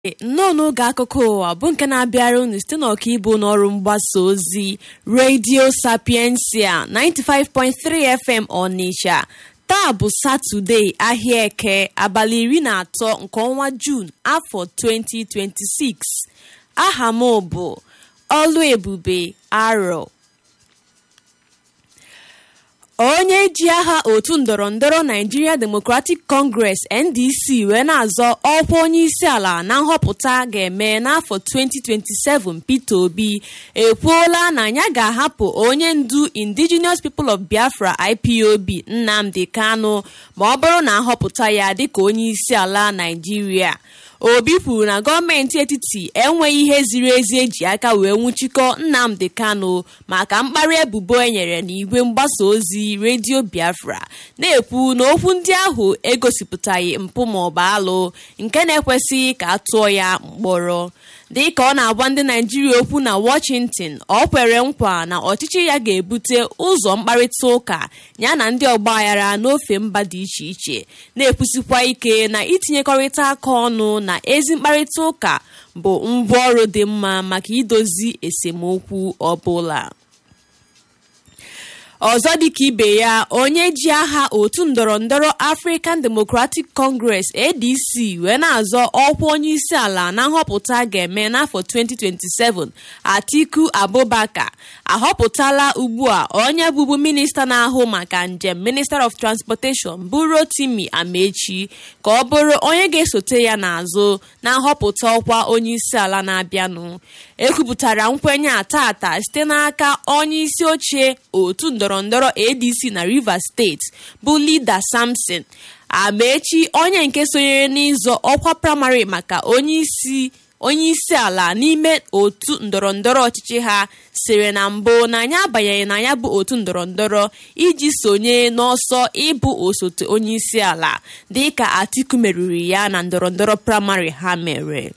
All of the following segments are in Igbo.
nnọọ n'oge akụkọ ụwa bụ nke na-abịara unu site n'ọkaibu n'ọrụ mgbasa ozi redio sapiensia 95.3 fm ọnịsha taa bụ satọde ahịa eke abalị iri na atọ nke ọnwa juun afọ 2026 aha m bụ ọlụ ebube arọ onye ji aha otu ndọrọndọrọ Nigeria Democratic Congress NDC wee na-azọ ọkwa onye isi ala na nhọpụta ga-eme n'afọ 2027 Peter Obi ekwuola na ya ga-ahapụ onye ndu Indigenous People of Biafra IPOB Nnamdi Kanu ma ọ bụrụ na ahọpụta ya dịka onye isi ala Nigeria obi kwuru na gọọmenti etiti enweghị ihe ziri ezi eji aka wee nwụchikọ nnamdi kanu maka mkparị ebubo enyere n'igwe mgbasa ozi redio biafra na-ekwu na okwu ndị ahụ egosipụtaghị mpụ maọbụ alụ nke na-ekwesịghị ka a tụọ ya mkpọrọ dị ka ọ na-agwa ndị naijiria okwu na washington ọ kwere nkwa na ọchịchị ya ga-ebute ụzọ mkparịta ụka ya na ndị ọgbaghara n'ofe mba dị iche iche na-ekwusikwa ike na itinyekọrịta aka ọnụ na ezi mkparịta ụka bụ ngwaọrụ dị mma maka idozi esemokwu ọbụla ọzọ dịka ibe ya onye ji aha otu ndọrọndọrọ African Democratic Congress ADC wee na-azọ ọkwa onye isi ala na nhọpụta ga-eme n'afọ 2027 Atiku Abubakar ahọpụtala ugbu a onye bụbu minista na-ahụ maka njem Minister of Transportation bụ Rotimi Amechi ka ọ bụrụ onye ga-esote ya n'azụ na nhọpụta ọkwa onye isi ala na-abịanụ ekwupụtara nkwenye a tata site n'aka onye isi oche otu ndọrọndọrọ ADC na Rivers steeti bụ Lida Samson Amechi onye nke sonyere n'ịzọ ọkwa praịmarị maka onye isi onye isi ala n'ime otu ndọrọndọrọ ọchịchị ha siri na mbụ na ya abanyeghị na ya bụ otu ndọrọndọrọ iji sonye n'ọsọ ịbụ osote onye isi ala dịka Atiku meriri ya na ndọrọndọrọ praịmarị ha mere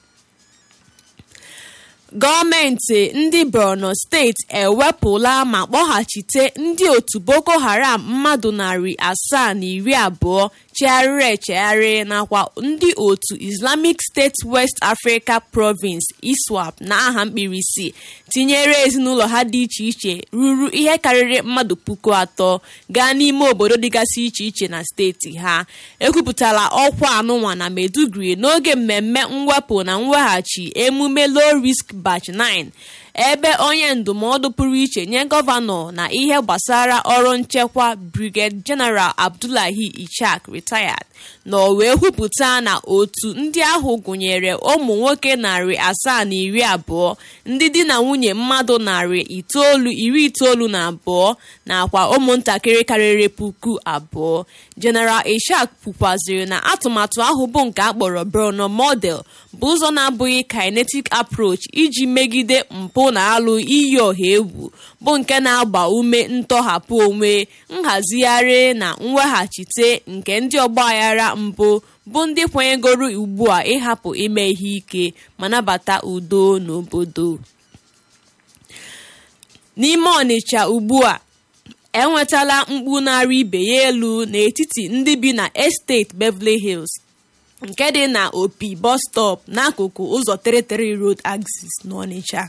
gọọmenti ndị borno steeti ewepụla ma kpọghachite ndị otu boko haram mmadụ narị asaa na iri abụọ chegharịrị echegharị nakwa ndị otu islamic state west africa province iswap na aha mkpirisi tinyere ezinụlọ ha dị iche iche ruru ihe karịrị mmadụ puku atọ gaa n'ime obodo dịgasị iche iche na steeti ha ekwupụtala ọkwa anụnwa na meduguri n'oge mmemme mwepụ na mweghachi emume low risk batch 9 ebe onye ndụmọdụ pụrụ iche nye gọvanọ na ihe gbasara ọrụ nchekwa brigadier general abdullahi ichak retired na o wee kwupụta na otu ndị ahụ gụnyere ụmụ nwoke narị asaa na iri abụọ ndị di na nwunye mmadụ narị itoolu iri itoolu na abụọ nakwa ụmụntakịrị karịrị puku abụọ general ishak kwukwaziri na atụmatụ ahụ bụ nke akpọrọ Borno model bụ ụzọ na-abụghị kinetic approach iji megide mpụ na alụ iyi ọha egwu bụ nke na-agba ume ntọhapụ onwe nhazigharị na mweghachite nke ndị ọgbaghara mbụ bụ ndị kwanyegoro ugbu a ịhapụ ime ihe ike ma nabata udo n'obodo n'ime ọnịcha ugbu a enwetala mkpu narị ibe ya elu n'etiti ndị bi na estate Beverly Hills nke dị na opi bus stop n'akụkụ ụzọ 33 road axis n'Ọnịcha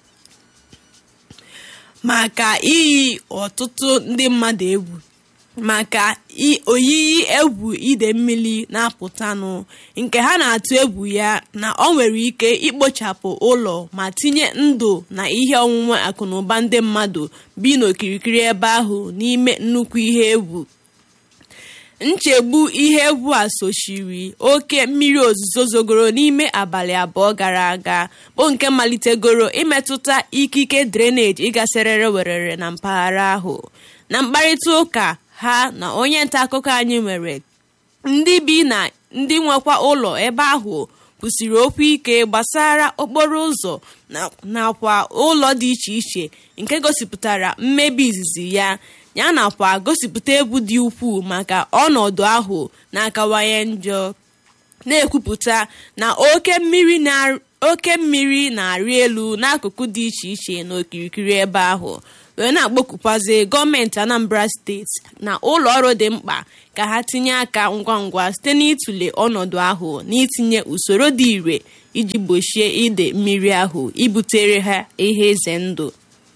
maka iyi ọtụtụ ndị mmadụ egwu maka oyiyi egwu ide mmiri na-apụtanụ nke ha na-atụ egwu ya na ọ nwere ike ikpochapụ ụlọ ma tinye ndụ na ihe onwunwe akụnụba ndị mmadụ bi n'okirikiri ebe ahụ n'ime nnukwu ihe egwu nchegbu ihe egwu a sochiri oke mmiri ozuzo zogoro n'ime abalị abụọ gara aga bụ nke malitegoro imetụta ikike drainage ịgasịrịrị werere na mpaghara ahụ na mkparịta ụka ha na onye nta akụkọ anyị nwere ndị bi na ndị nwekwa ụlọ ebe ahụ kwụsịrị okwu ike gbasara okporo ụzọ nakwa ụlọ dị iche iche nke gosipụtara mmebi izizi ya ya nakwa gosipụta egwu dị ukwuu maka ọnọdụ ahụ na-akawanye njọ na-ekwupụta na oke mmiri na oke mmiri na-arị elu n'akụkụ dị iche iche n'okirikiri ebe ahụ wee na-akpọkupụzi gọọmenti anambra steeti na ụlọ ọrụ dị mkpa ka ha tinye aka ngwa ngwa site n'ịtụle ọnọdụ ahụ na itinye usoro dị ire iji gbochie ide mmiri ahụ ibutere ha ihe ize ndụ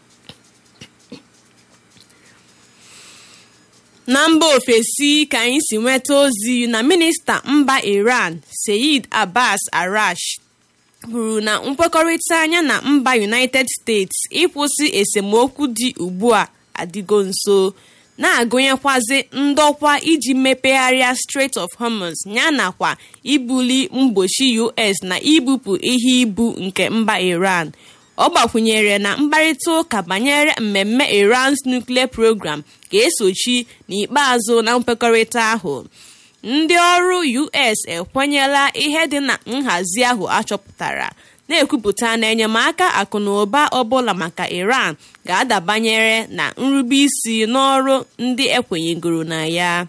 na mba ofesi ka anyị si nweta ozi na minista mba iran seyid abbas arash kwuru na nkwekọrịta anya na mba united states ịkwụsị esemokwu dị ugbu a adịgo nso na-agụnyekwazi ndọkwa iji mepegharịa Strait of Hormuz ya nakwa ibuli mgbochi US na ibupụ ihe ibu nke mba Iran ọ gbakwunyere na mkparịta ụka banyere mmemme Iran's nuclear program ga-esochi n'ikpeazụ na nkwekọrịta ahụ ndị ọrụ US ekwenyela ihe dị na nhazi ahụ achọpụtara na-ekwupụta na enyemaka akụnụba ọbụla maka Iran ga-adabanyere na nrubeisi n'ọrụ ndị ekwenyegoro na ya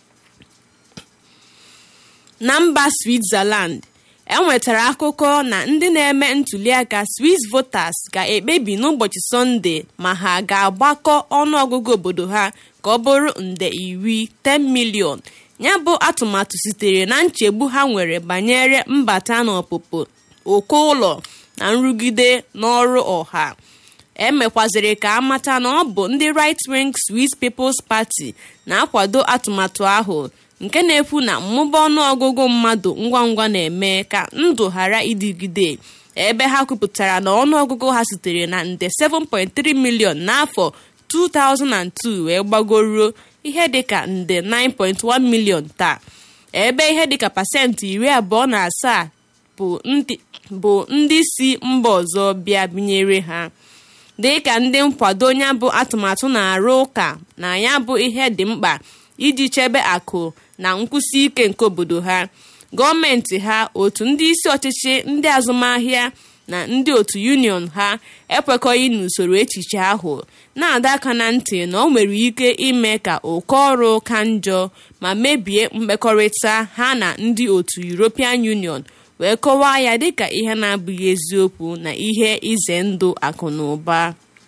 na mba Switzerland enwetara akụkọ na ndị na-eme ntuliaka Swiss voters ga-ekpebi n'ụbọchị Sọnde ma ha ga-agbakọ ọnụọgụgụ obodo ha ka ọ bụrụ nde iri 10 million ya bụ atụmatụ sitere na nchegbu ha nwere banyere mbata na ọpụpụ oke ụlọ na nrụgide n'ọrụ ọha emekwaziri ka amata na ọ bụ ndị right wing Swiss People's Party na-akwado atụmatụ ahụ nke na-ekwu na mmụba ọnụọgụgụ mmadụ ngwa ngwa na-eme ka ndụ ghara ịdịgide ebe ha kwupụtara na ọnụọgụgụ ha sitere na nde 7.3 million n'afọ 2002 wee gbagoruo ihe dịka nde 9.1 million taa ebe ihe dịka pasentị iri abụọ na asaa bụ ndị si mba ọzọ bịa binyere ha dịka ndị nkwado ya bụ atụmatụ na-arụ ụka na ya bụ ihe dị mkpa iji chebe akụ na nkwụsi ike nke obodo ha gọọmenti ha otu ndị isi ọchịchị ndị azụmahịa na ndị otu union ha ekwekọghị n'usoro echiche ahụ na-adọ aka na ntị na ọ nwere ike ime ka oke ọrụ ka njọ ma mebie mmekọrịta ha na ndị otu European Union wee kọwaa ya dịka ihe na-abụghị eziokwu na ihe ize ndụ akụ na ụba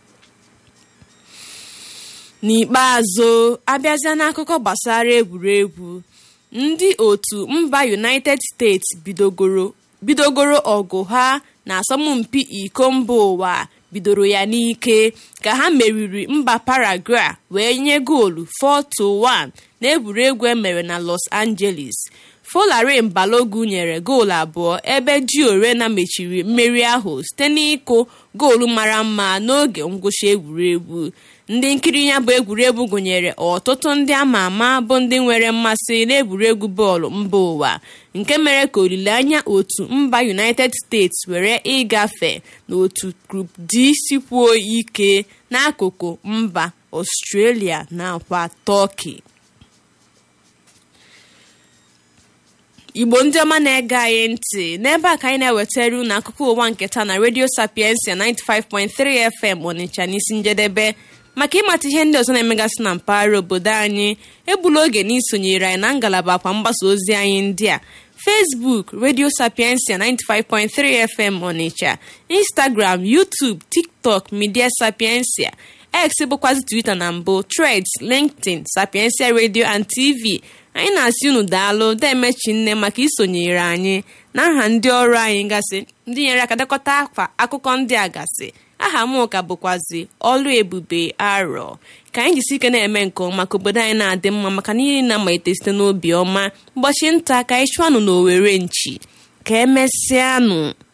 n'ikpeazụ abịazịa n'akụkọ gbasara egwuregwu ndị otu mba United States bidogoro bidogoro ọgụ ha na asọmpi iko mba ụwa bidoro ya n'ike ka ha meriri mba Paraguay wee nye goolu 4-1 n'egwuregwu emere na Los Angeles Folarin Balogun nyere goolu abụọ ebe Giorena mechiri mmeri ahụ site n'ịkụ goolu mara mma n'oge ngwụcha egwuregwu ndị nkiri ya bụ egwuregwu gụnyere ọtụtụ ndị ama ama bụ ndị nwere mmasị n'egwuregwu bọọlụ mba ụwa nke mere ka olileanya otu mba United States were ịgafe n'otu Group D sikwuo ike n'akụkụ mba Australia nakwa Turkey igbo ndị ọma na-ege anyị ntị n'ebe a ka anyị na-ewetara unu akụkọ ụwa nketa na Radio Sapiensia 95.3 FM Onitsha n'isi njedebe maka ịmata ihe ndị ọzọ na-emegasị na mpaghara obodo anyị egbula oge n'isonyere anyị na ngalaba akwa mgbasa ozi anyị ndị a Facebook Radio Sapiensia 95.3 FM Onitsha Instagram YouTube TikTok Media Sapiensia X bụkwazi Twitter na mbụ Threads LinkedIn Sapiensia Radio and TV anyị na-asị unu daalụ demechi nne maka isonyere anyị na nha ndị ọrụ anyị gasị ndị nyere aka dekọta akwa akụkọ ndị a gasị aha m ka bụkwazi ọlụ ebube arọ ka anyị jisi ike na-eme nke ọma ka obodo anyị na-adị mma maka n'ihe na-amalite site n'obi ọma ụbọchị nta ka anyị chụanụ n'owere nchi ka emesịanụ